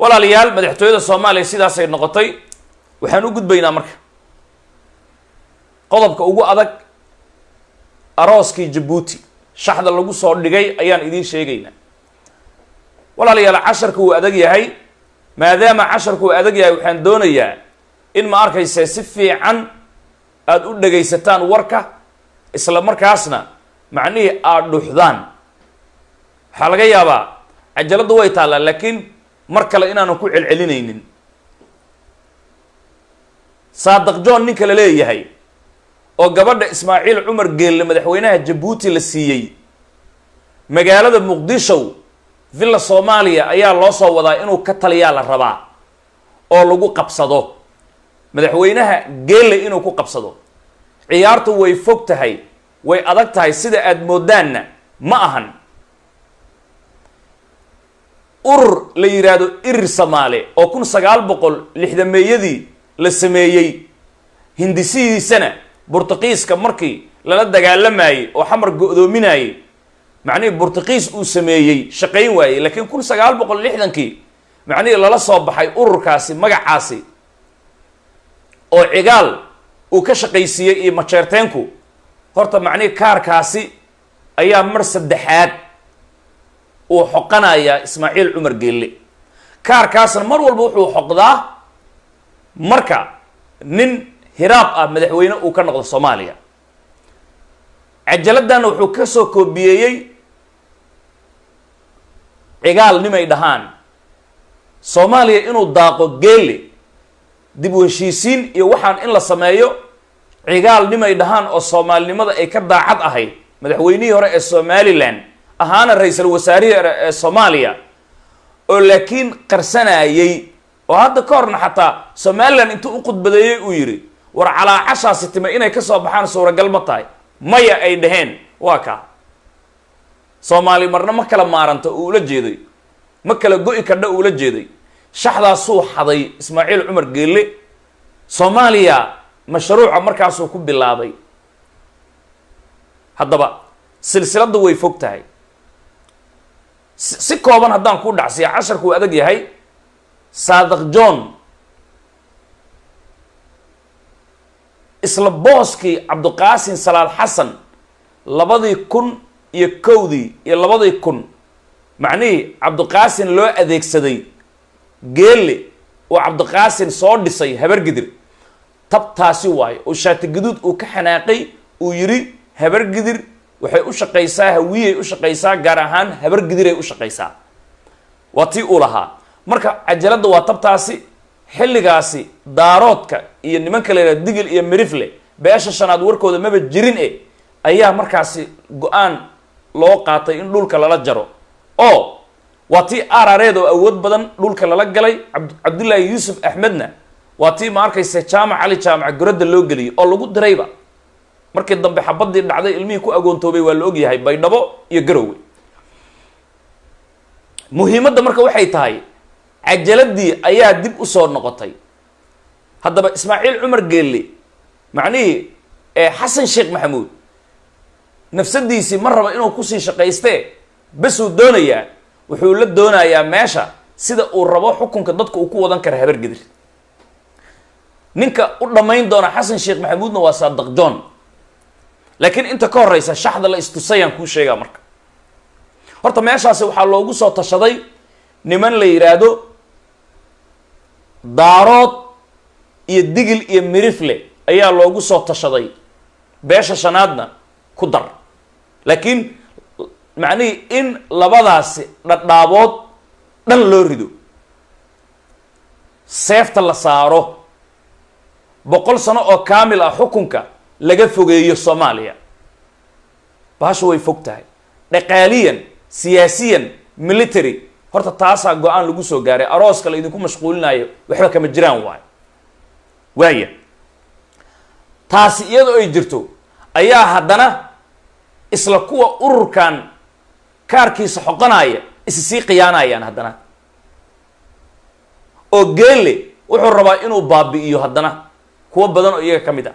walaalayaal madaxtooyada soomaaliya sidaasay noqotay waxaan u gudbaynaa marka qodobka ugu adag arooskii jabuuti shaxda lagu soo dhigay ayaan idiin sheegaynaa walaalayaal casharka wuu adag yahay maadaama casharka uu adag yahay waxaan doonayaa in ma arkayse si fiican aada u dhagaysataan warka isla markaasna macnihii aada dhuxdaan waxaa laga yaabaa cajaladdu way taallaa laakiin mar kale inaanan ku celcelinaynin saadaq john ninka la leeyahay oo gabadha ismaaciil cumar geelle madaxweynaha jabuuti la siiyey magaalada muqdisho villa soomaaliya ayaa loo soo wadaa inuu ka taliyaa la rabaa oo lagu qabsado madaxweynaha geelle inuu ku qabsado ciyaartu way fog tahay way adag tahay sida aada moodaanna ma ahan urur la yidhaahdo irir samaale oo kun sagaal boqol lixdameeyadii la sameeyey hindisihiisana burtuqiiska markii lala dagaalamayey oo xamar go-doominayey macnihii burtuqiis uu sameeyey shaqayn waayey laakiin kun sagaal boqol lixdankii macnihii lala soo baxay ururkaasi magacaasi oo cigaal uu ka shaqaysiiyey iyo majeerteenku horta macnihii kaarkaasi ayaa mar saddexaad uu xoqanayaa ismaaciil cumar geelle kaarkaasna mar walba wuxuu xoqdaa marka nin hiraab ah madaxweyne uu ka noqdo soomaaliya cajaladana wuxuu ka soo koobiyeeyey cigaal nimay dhahaan soomaaliya inuu daaqo geelle dib u heshiisiin iyo waxaan in la sameeyo cigaal nimay dhahaan oo soomaalinimada ay ka daacad ahayd madaxweynihii hore ee somalilan ahaana ra-iisul wasaarihii hore ee soomaaliya oo laakiin qarsanayey oo hadda ka horna xataa somalilan intuu u khudbadeeyey uu yidhi war calaacashaasi time inay kasoo baxaan suuragal ma tahay maya ay dhaheen waa kaa soomaali marna ma kala maaranta uu ula jeeday ma kala go-i kadha uula jeeday shaxdaasuu xaday ismaaciil cumar geelle soomaaliya mashruuca markaasuu ku bilaabay haddaba silsiladda way fog tahay si kooban haddaan ku dhacsiya casharku uu adag yahay saadaq john isla booskii cabdiqaasin salaad xasan labadii kun iyo kowdii iyo labadii kun macnihii cabdiqaasin loo adeegsaday geelle oo cabdiqaasin soo dhisay habargidir tabtaasi waayo oo shaatigaduud uu ka xanaaqay uu yidhi habargidir waxay u shaqaysaa hawiyay u shaqaysaa gaar ahaan habargidiray u shaqaysaa waa tii uu lahaa marka cajaladda waa tabtaasi xilligaasi daaroodka iyo nimanka la yidhaha digil iyo mirifle beesha shanaad warkooda maba jirin e ayaa markaasi go-aan loo qaatay in dhulka lala jaro oo waa tii arareed oo awood badan dhulka lala galay cabdullaahi yuusuf axmedna waa tii ma arkaysa jaamac cali jaamac goradda loo geliyay oo lagu dirayba markii dambe xabadii dhacday ilmihii ku agoontoobay waa la ogyahay baydhabo iyo garowe muhiimadda marka waxay tahay cajaladii ayaa dib usoo noqotay haddaba ismaaciil cumar geelle macnihii xasan sheekh maxamuud nafsadiisii ma raba inuu kusii shaqaystee besuu doonayaa wuxuu la doonayaa meesha sida uu rabo xukunka dadka uu ku wadan kara habargedir ninka u dhammayn doona xasan sheekh maxamuudna waa saadaq john laakiin inta ka horeysa shaxda la istusayaan kuu sheegaa marka horta meeshaasi waxaa loogu soo tashaday niman la yidhaahdo daarood iyo digil iyo mirifle ayaa loogu soo tashaday beesha shanaadna ku dar laakiin macnihii in labadaasi dhadhaabood dhan loo rido seefta la saaro boqol sano oo kaamil ah xukunka laga fogeeyo soomaaliya bahashu way fog tahay dhaqaaliyan siyaasiyan military horta taasaa go-aan lagu soo gaaray arooska la idinku mashquulinayo waxba kama jiraan waayo waaya taasi iyadoo ay jirto ayaa haddana isla kuwa ururkan kaarkiisa xoqanaya isi sii khiyaanayaan haddana oo geelle wuxuu rabaa inuu baabi'iyo haddana kuwo badan oo iyaga ka mid ah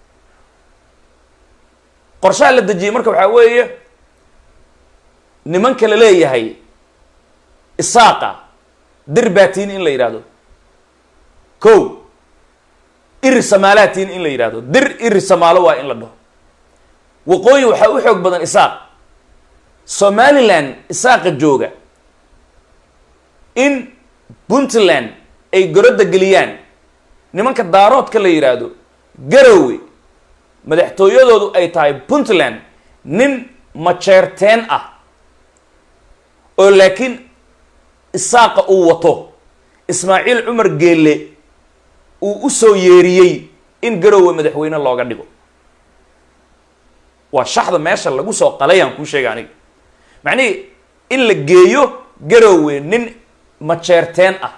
qorshaha la dejiyey marka waxaa weeye nimanka la leeyahay isaaqa dir baatiin in la yidhahdo ko iri samaalaatiin in la yidhahdo dir iri samaalo waa in la dhaho waqooyi waxaa u xoog badan isaaq somaliland isaaqa jooga in puntland ay gorodda geliyaan nimanka daaroodka la yidhaahdo garowe madaxtooyadoodu ay tahay puntland nin majeerteen ah oo laakiin isaaqa uu wato ismaaciil cumar geelle uu u soo yeeriyey in garowe madaxweyne looga dhigo waa shaxda meesha lagu soo qalayaan kuu sheega aniga macnihii in la geeyo garowe nin majeerteen ah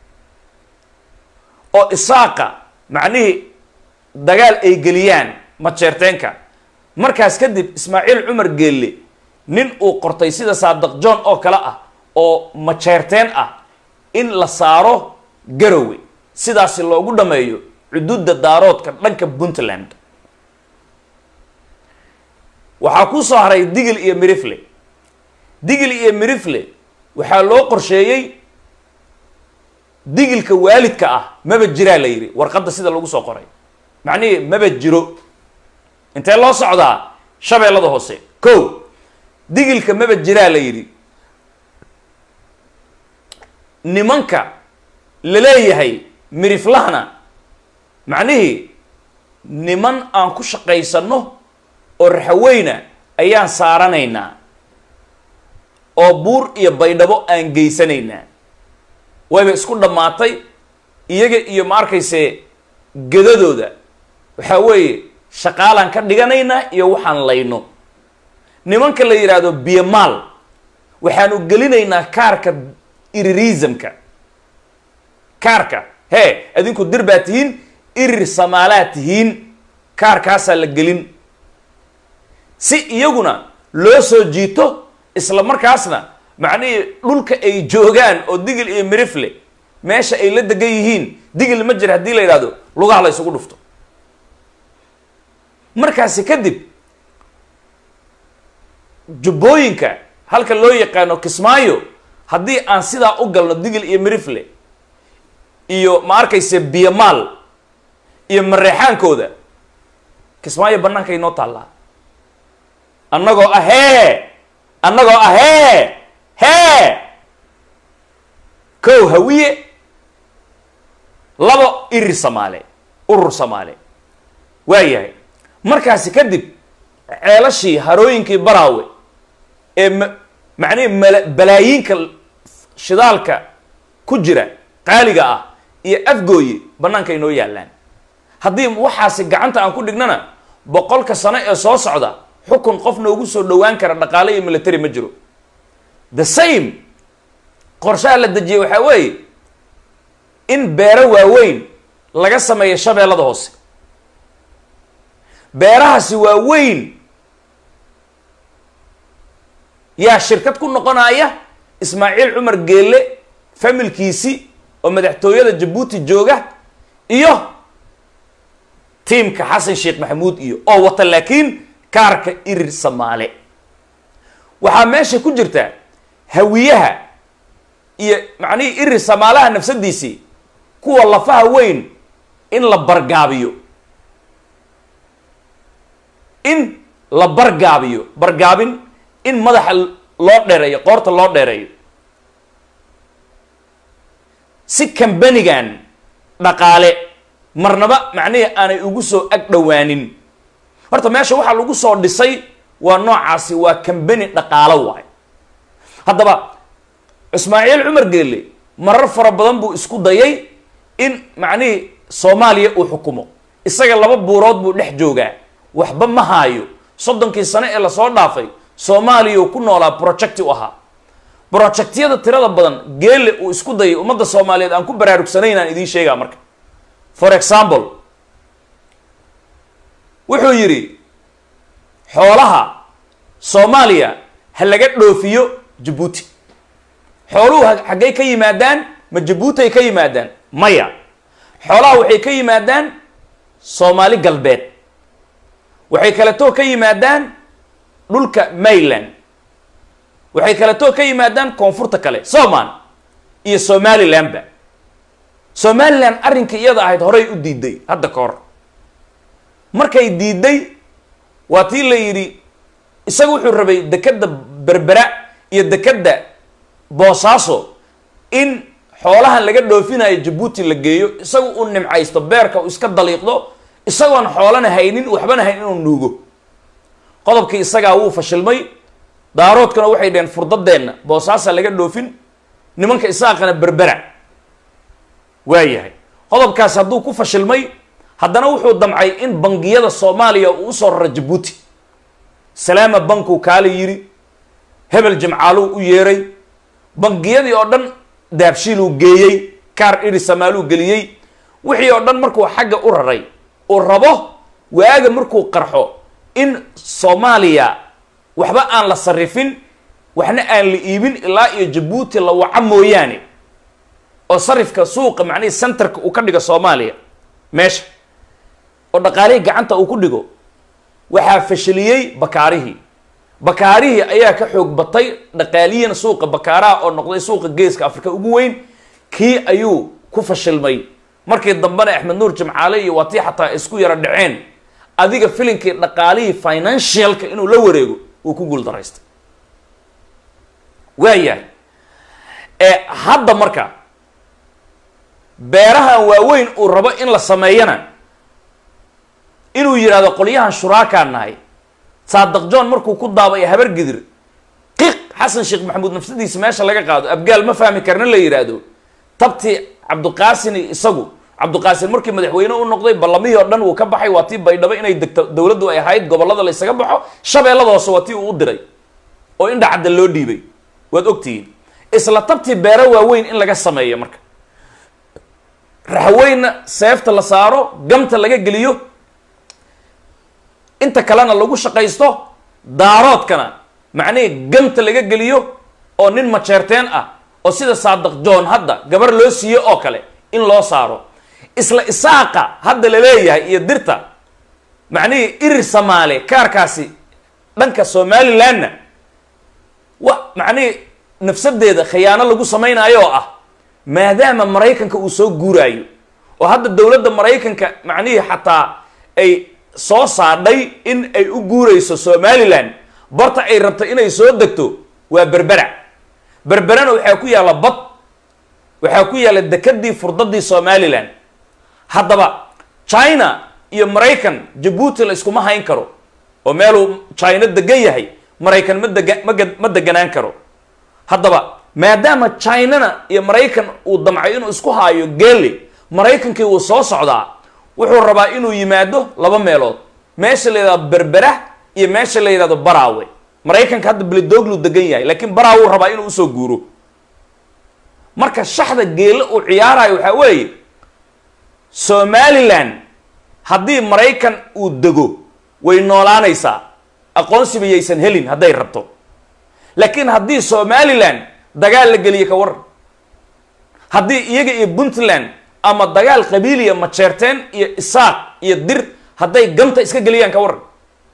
oo isaaqa macnihii dagaal ay geliyaan majeerteenka markaas kadib ismaaciil cumar geelle nin uu qortay sida saadaq john oo kale ah oo majeerteen ah in la saaro garowe sidaasi loogu dhameeyo xuduudda daaroodka dhanka puntland waxaa ku soo haray digil iyo mirifle digil iyo mirifle waxaa loo qorsheeyey digilka waalidka ah maba jiraa la yidhi warqadda sida lagu soo qoray macnihii maba jiro intee loo socdaa shabeellada hoose ko digilka maba jiraa la yidhi nimanka la leeyahay miriflahana macnihii niman aan ku shaqaysanno oo raxaweyna ayaan saaranaynaa oo buur iyo baydhabo aan geysanaynaa wayba isku dhammaatay iyaga iyo ma arkayse gedadooda waxaa weeye shaqaalaan ka dhiganaynaa iyo waxaan layno nimanka la yidhaahdo biyamaal waxaanu gelinaynaa kaarka irirismka kaarka hee adinku dir baa tihiin irir samaalaa tihiin kaarkaasaa la gelin si iyaguna loo soo jiito isla markaasna macnihii dhulka ay joogaan oo digil iyo mirifle meesha ay la degan yihiin digil ma jira haddii la yidhahdo lugaha la ysugu dhufto markaasi kadib jubbooyinka halka loo yaqaano kismaayo haddii aan sidaa u galno digil iyo mirifle iyo ma arkayse biyamaal iyo mareexaankooda kismaayo bannaanka inoo taallaa annagoo ah hee annagoo ah hee hee kow hawiye labo irir samaale urur samaale waayahay markaasi kadib ceelashii harooyinkii baraawe ee ma macnihi mala balaayiinka shidaalka ku jira qaaliga ah iyo afgooye bannaanka inoo yaallaan haddii waxaasi gacanta aan ku dhignana boqolka sano ee soo socda xukun qof noogu soo dhowaan kara dhaqaale iyo military ma jiro the same qorshaha la dejiyey waxaa weeye in beero waaweyn laga sameeyo shabeellada hoose beerahaasi waaweyn yaa shirkad ku noqonaya ismaaciil cumar geelle familkiisi oo madaxtooyada jabuuti jooga iyo tiimka xasan sheekh maxamuud iyo oo wata laakiin kaarka irir samaale waxaa meesha ku jirta hawiyaha iyo macnihii irir samaalaha nafsadiisii kuwa lafaha weyn in la bargaabiyo in la bargaabiyo bargaabin in madaxa loo dheereeyo qoorta loo dheereeyo si kambanigan dhaqaale marnaba macnihii aanay ugu soo ag dhowaanin horta meesha waxaa lagu soo dhisay waa noocaasi waa kambani dhaqaalo waay haddaba ismaaciil cumar geelle marar fara badan buu isku dayay in macnihii soomaaliya uu xukumo isaga laba buurood buu dhex joogaa waxba ma haayo soddonkii sano ee lasoo dhaafay soomaaliya uu ku noolaa projecti u ahaa projectyada tirada badan geelle uu isku dayay ummadda soomaaliyeed aan ku baraarugsanayn aan idiin sheegaa marka for example wuxuu yidhi xoolaha soomaaliya ha laga dhoofiyo jabuuti xooluhu xaggay ka yimaadaan ma jabuuti ay ka yimaadaan maya xoolaha waxay ka yimaadaan soomaali galbeed waxay kaletoo ka yimaadaan dhulka mayland waxay kaletoo ka yimaadaan koonfurta kale soman iyo somalilandba somalilan arrinkai iyada ahayd horay u diiday hadda ka hor markay diiday waa tii la yidhi isaga wuxuu rabay dekedda berbera iyo dekedda boosaaso in xoolahan laga dhoofinayo jabuuti la geeyo isaga uu nimcaysto beerka uu iska daliiqdo isagoon xoolana haynin waxbana haynin inuu nuugo qodobkii isagaa wuu fashilmay daaroodkana waxay dhaheen furdadeenna boosaasa laga dhoofin nimanka isaaqana berbera waa yahay qodobkaas hadduu ku fashilmay haddana wuxuu damcay in bangiyada soomaaliya uu usoo raro jabuuti salaama bankuu kaala yidhi hebel jimcaaluu u yeeray bangiyadii oo dhan daabshiiluu geeyey kaar iri samaaluu geliyey wixii oo dhan markuu xagga u raray uu rabo waaga markuu qarxo in soomaaliya waxba aan la sarifin waxna aan la iibin ilaa iyo jabuuti la waca mooyaane oo sarifka suuqa macnihii centerka uu ka dhigo soomaaliya meesha oo dhaqaalihii gacanta uu ku dhigo waxaa fashiliyey bakaarihii bakaarihii ayaa ka xoog batay dhaqaaliyan suuqa bakaaraha oo noqday suuqa geeska afrika ugu weyn kii ayuu ku fashilmay markii dambena axmed nuur jimcaale iyo waa tii xataa isku yaro dhaceen adiga filinkii dhaqaalihii financialka inuu la wareego uu ku guul daraystay waa yahay ee hadda marka beerahan waaweyn uu rabo in la sameeyana inuu yidhahdo qolyahan shuraakaa nahay saadaq john markuu ku daabay habar gidir qiq xasan sheekh maxamuud nafsadiisa meesha laga qaado abgaal ma fahmi karna la yidhaahdo tabtii cabdiqaasin isagu cabdiqaasin markii madaxweyne u noqday ballamihii oo dhan uu ka baxay waa tii baydhabo inay degto dowladdu ay ahayd gobollada la ysaga baxo shabeellada hoose waa tii uu u diray oo indha cadda loo dhiibay waad ogtihiin isla tabtii beero waaweyn in laga sameeyo marka raxweynna seefta la saaro gamta laga geliyo inta kalena lagu shaqaysto daaroodkana macnihii gamta laga geliyo oo nin majeerteen ah oo sida saadaq john hadda gabar loo siiye oo kale in loo saaro isla isaaqa hadda la leeyahay iyo dirta macnihii irir samaale kaarkaasi dhanka somalilandna wa macnihii nafsadeeda khiyaano lagu samaynayo oo ah maadaama maraykanka uu soo guuraayo oo hadda dowladda maraykanka macnihii xataa ay soo saadhay in ay u guurayso somalilan barta ay rabto inay soo degto waa berbera berberana waxaa ku yaalla bad waxaa ku yaalla dekadii furdadii somalilan haddaba china iyo maraykan jabuuti la iskuma hayn karo oo meeluu china degan yahay maraykan ma dega maga ma deganaan karo haddaba maadaama chinana iyo maraykan uu damcay inuu isku haayo geeli maraykankii wuu soo socdaa wuxuu rabaa inuu yimaado laba meelood meesha la yidhahdo berbera iyo meesha la yidhahdo baraawe maraykanka hadda belidooglu degan yahay laakiin baraawe uu rabaa inuu usoo guuro marka shaxda geele uu ciyaarayo waxaa weeye somalilan haddii maraykan uu dego way noolaanaysaa aqoonsiba yaysan helin hadday rabto laakiin haddii somalilan dagaal la geliye ka waran haddii iyaga iyo puntland ama dagaal qabiiliya majeerteen iyo isaaq iyo dir hadday ganta iska geliyaan ka waran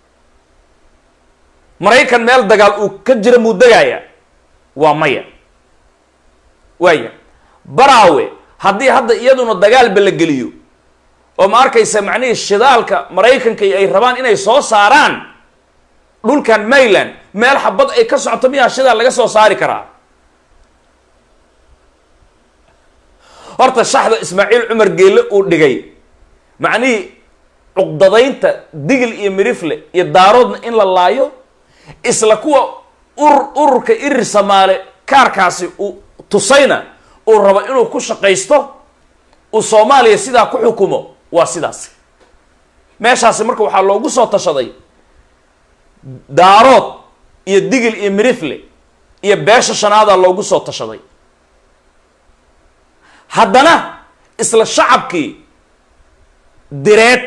maraykan meel dagaal uu ka jira muu degaaya waa maya waaya baraawe haddii hadda iyaduna dagaalba la geliyo oo ma arkaysa macnihii shidaalka maraykanka ay rabaan inay soo saaraan dhulkan mayland meel xabad ay ka socoto miyaa shidaal laga soo saari karaa horta shaxda ismaaciil cumar geelle uu dhigay macnihii cuqdadaynta digil iyo mirifle iyo daaroodna in la laayo isla kuwa urur ururka irir samaale kaarkaasi uu tusayna uu rabo inuu ku shaqaysto uu soomaaliya sidaa ku xukumo waa sidaas meeshaasi marka waxaa loogu soo tashaday daarood iyo digil iyo mirifle iyo beesha shanaadaa loogu soo tashaday haddana isla shacabkii direed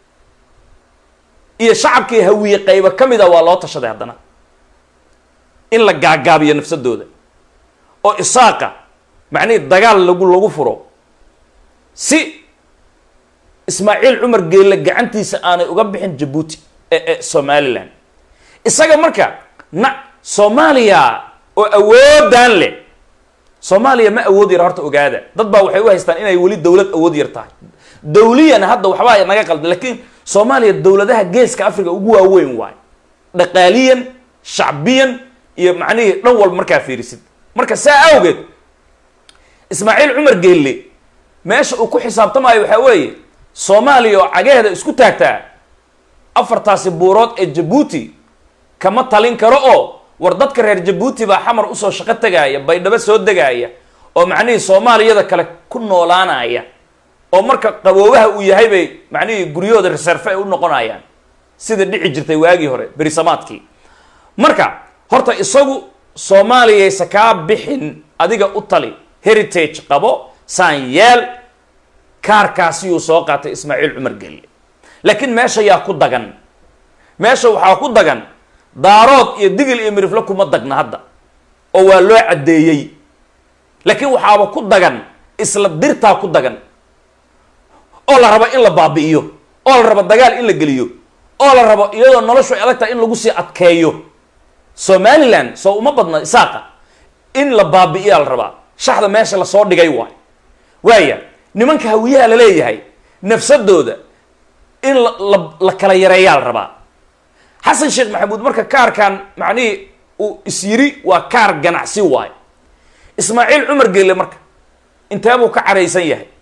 iyo shacabkii hawiye qaybo ka mida waa loo tashaday haddana in la gaagaabiyo nafsadooda oo isaaqa macnihii dagaal lagu lagu furo si ismaaciil cumar geelle gacantiisa aanay uga bixin jabuuti ee ee somalilan isaga marka na soomaaliya oo awoodaan leh soomaaliya ma awood yar horta ogaada dad baa waxay u haystaan inay weli dowlad awood yar tahay dawliyan hadda waxbaa naga qaldan laakiin soomaaliya dowladaha geeska africa ugu waaweyn waay dhaqaaliyan shacbiyan iyo macnihii dhan walba markaa fiirisid marka saa awgeed ismaaciil cumar geelle meesha uu ku xisaabtamaayo waxaa weeye soomaaliya oo cagaheeda isku taagtaa afartaasi buurood ee jabuuti kama talin karo oo war dadka reer jabuuti baa xamar usoo shaqo tegaaya baydhabo soo degaaya oo macnihii soomaaliyada kale ku noolaanaya oo marka qaboobaha uu yahay bay macnihii guryahooda reserve ay u noqonayaan sida dhici jirtay waagii hore berisamaadkii marka horta isagu soomaaliyaysa kaa bixin adiga u tali heritage qabo saan yeel kaarkaasiyuu soo qaatay ismaaciil cumar gelle laakiin meesha yaa ku dagan meesha waxaa ku dagan daarood iyo digil iyo mirifle kuma dagna hadda oo waa loo caddeeyey laakiin waxaaba ku dagan isla dirtaa ku dagan oo la rabo in la baabi'iyo oo la rabo dagaal in la geliyo oo la rabo iyadoo noloshu ay adag tahay in lagu sii adkeeyo somalilan soo uma badna isaaqa in la baabi'iyaa la rabaa shaxda meesha lasoo dhigay waay waaya nimanka hawiyaha la leeyahay nafsadooda in la la la kala yareeyaa la rabaa xasan sheekh maxamuud marka kaarkan macnihii uu is yiri waa kaar ganacsi waayo ismaaciil cumar geelle marka intee buu ka caraysan yahay